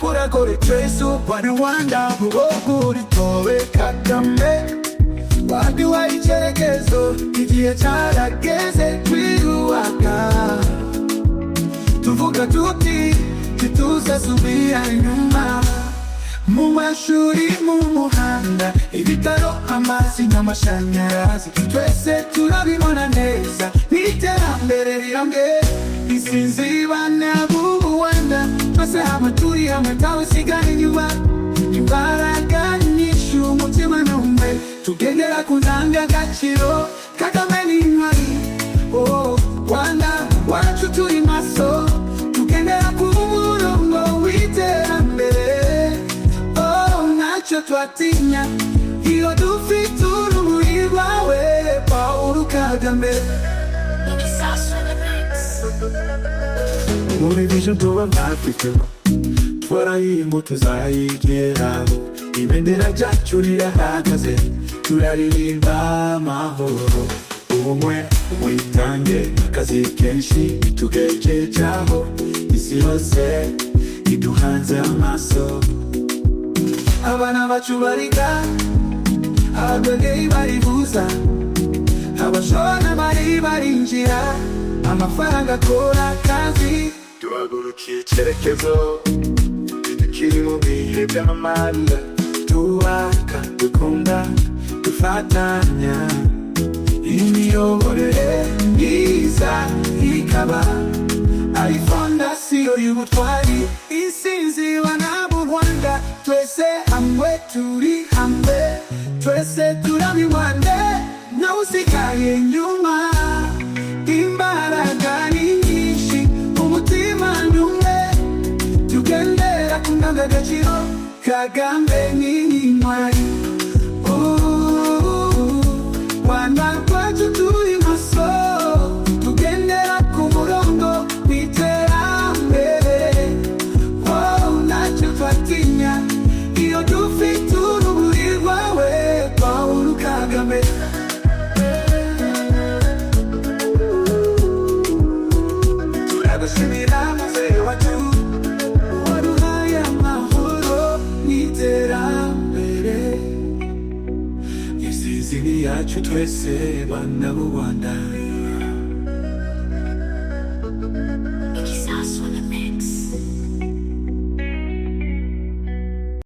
Go to trace up and wanda Buwogu ritowe Kagame Waduha icyerekezo Igihe cyarageze twiyubaka Tuvuga tuti Ntituzasubira inyuma Mu mashuri mu muhanda Ibitaro amazi n'amashanyarazi Twese turabibona neza N'iterambere rirambere Isinzibane abubuwanda Twese haba turi hamwe Tawe sigara inyuma Imbaraga nyinshi umutima n'umwe Tugendera ku ndangagaciro Kagame ni intwari Oh, Rwanda wacu turi maso Tugendera ku murongo w'iterambere Oh, ntacyo twatinya iyo dufite urumuri rwawe Paul Kagame muri vision tuba nk'afite twarahinga tuzayigeraho ibendera ryacu rirahagaze turaririmba amahoro ubumwe witange akazi kenshi tugejejaho isi yose iduhanze amaso abana bacu bariga abagwegei baribuza abashona bari barinjira amafaranga akora akazi tuhagurukiye icyerekezo kiri mu bihe by'amamanda twubaka dukunda dufatanya imiyoborere myiza ikaba ari fondasiyo y'ubutwari isinzirwa n'abo rwanda twese hamwe turi hamwe twese turabibande nawe usigaye inyuma imbaraga ni nyinshi umutima ni umwe tugendera ku ndangagaciro kagame ni intwari rwanda rwacu turi maso tugendera ku murongo w'iterambere Oh, ntacyo twatinya iyo dufite urumuri rwawe paul kagame turagushimira muzehe wacu waduhaye amahoro n'iterambere isizini yacu twese bana b'u rwanda